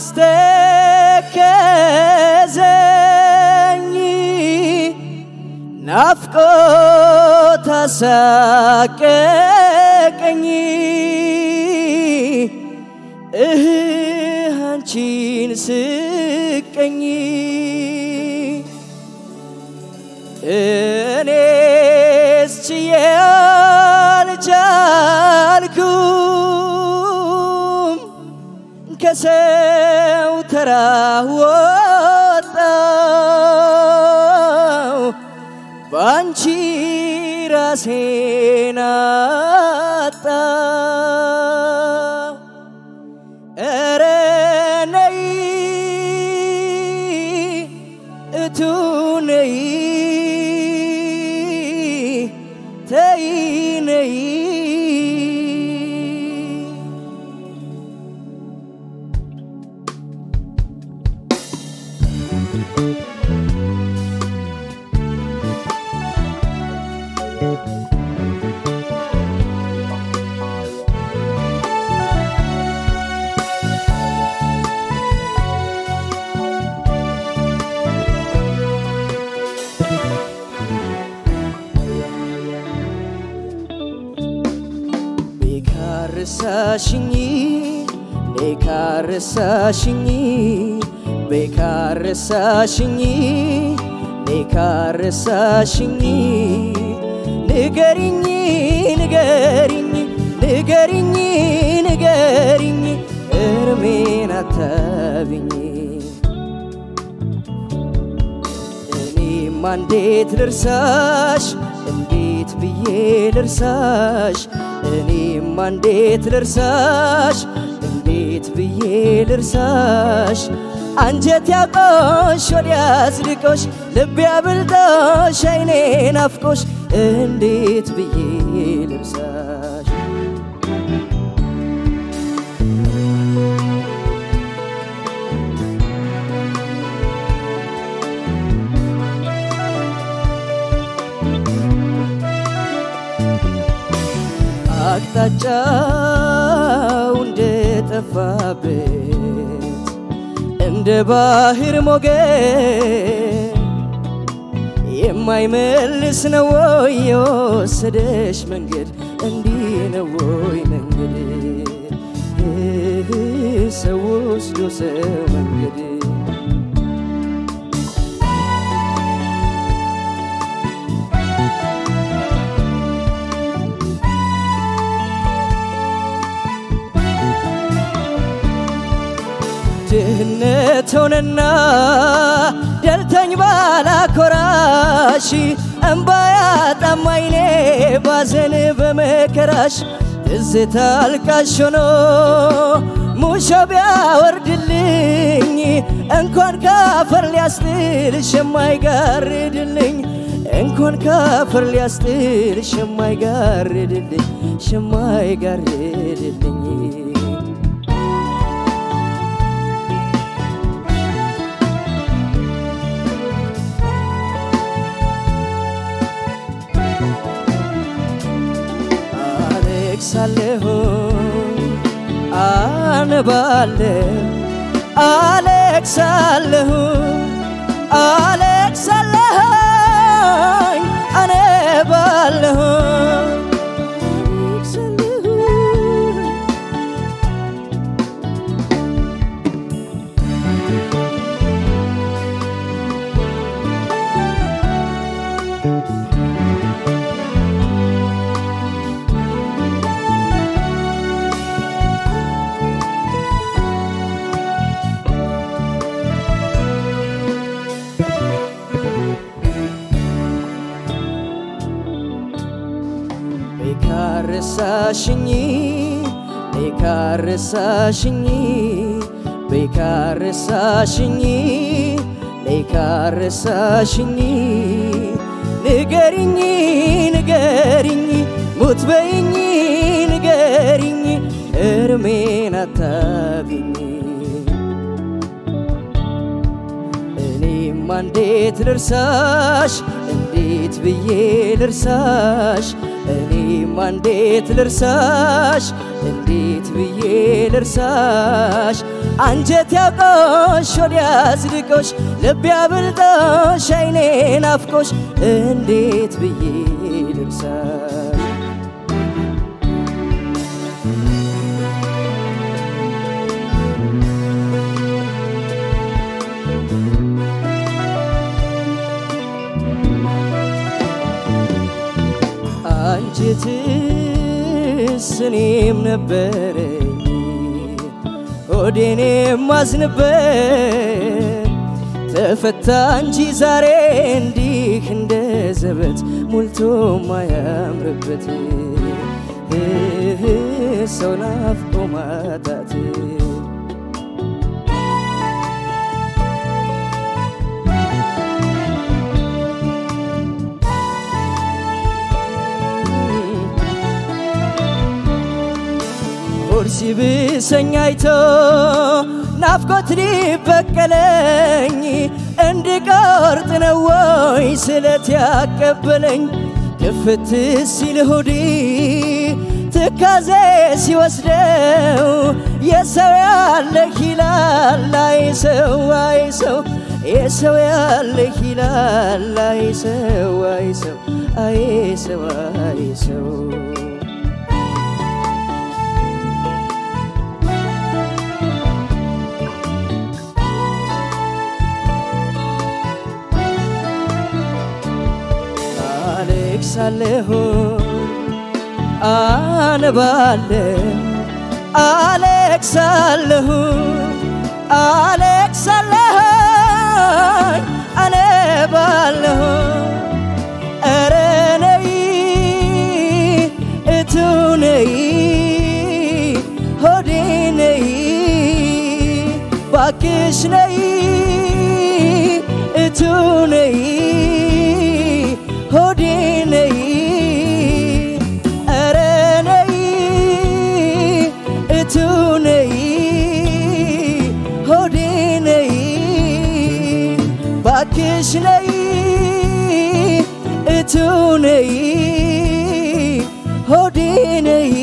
አስተከዘኝ ናፍቆት አሳቀቀኝ እህ አንቺን ስቀኝ እኔስ ችዬ አልቻልኩም ከሰው ተራ ወጣው በአንቺ ራሴን አጣው ኧረ ነይ እቱ ነይ ተይ ነይ ቤካርሳሽኝ ቤካርሳሽኝ ቤካርሳሽኝ ቤካርሳሽኝ ንገሪኝ ንገሪኝ ንገሪኝ ንገሪኝ እርሜን አታብኝ እኔማ እንዴት ልርሳሽ እንዴት ብዬ ልርሳሽ እኔማ እንዴት ልርሳሽ እንዴት ብዬ ልርሳሽ አንጀት ያቆሽ ወዲያ አጽድቆሽ ልቤ አብልጦሽ አይኔ ናፍቆሽ እንዴት ብዬ ልርሳሽ አቅጣጫው እንደጠፋበት እንደ ባህር ሞገድ የማይመልስ ነው ወይ የወሰደሽ መንገድ? እንዲህ ነው ወይ መንገድ? ሰው ወስዶ ሰው መንገድ ድህነት ሆነና ደልተኝ ባላኮራሽ እምባ ያጣም አይኔ ባዘን በመከራሽ ትዝታ አልቃሽ ሆኖ ሙሾ ቢያወርድልኝ እንኳን ካፈር ሊያስጥልሽ የማይጋርድልኝ እንኳን ካፈር ሊያስጥልሽ የማይጋርድልኝ የማይጋርድልኝ አለቅሳለሁ አነባለሁ አለቅሳለሁ አለቅሳለሁ አነባለሁ አለቅሳለሁ ቤካርሳሽኝ ቤካርሳሽኝ ቤካርሳሽኝ ቤካርሳሽኝ ንገሪኝ ንገሪኝ ሙት በይኝ ንገሪኝ እርሜን አታቢኝ እኔማ እንዴት ልርሳሽ እንዴት ብዬ ልርሳሽ እኔማ እንዴት ልርሳሽ እንዴት ብዬ ልርሳሽ አንጀት ያውቆሽ ወዲያ አጽድቆሽ ልብ ያብልጦሽ አይኔ ናፍቆሽ እንዴት ብዬ ልርሳል አንጀትስ እኔም ነበረኝ ሆዴን የማዝንበት ተፈታ እንጂ ዛሬ እንዲህ እንደ ዘበት ሞልቶ ማያምርበት ሰው ናፍቆ ማጣት ሆድ ሲብሰኝ አይቶ ናፍቆት ሊበቀለኝ እንድቆርጥ ነው ወይ ስለት ያቀበለኝ ክፍት ሲል ሆዴ ትካዜ ሲወስደው የሰው ያለህ ይላል አይ ሰው አይ ሰው የሰው ያለህ ይላል አይ ሰው አይ ሰው አይ ሰው አይ ሰው አለቅሳለሁ አነባለሁ አለቅሳለሁ አለቅሳለሁ አነባለሁ ኧረ ነይ እቱ ነይ ሆዴ ነይ ባክሽ ነይ እቱ ነይ ሆዴ ነይ ኧረ ነይ እቱ ነይ ሆዴ ነይ ባክሽ ነይ እቱ ነይ ሆዴ ነይ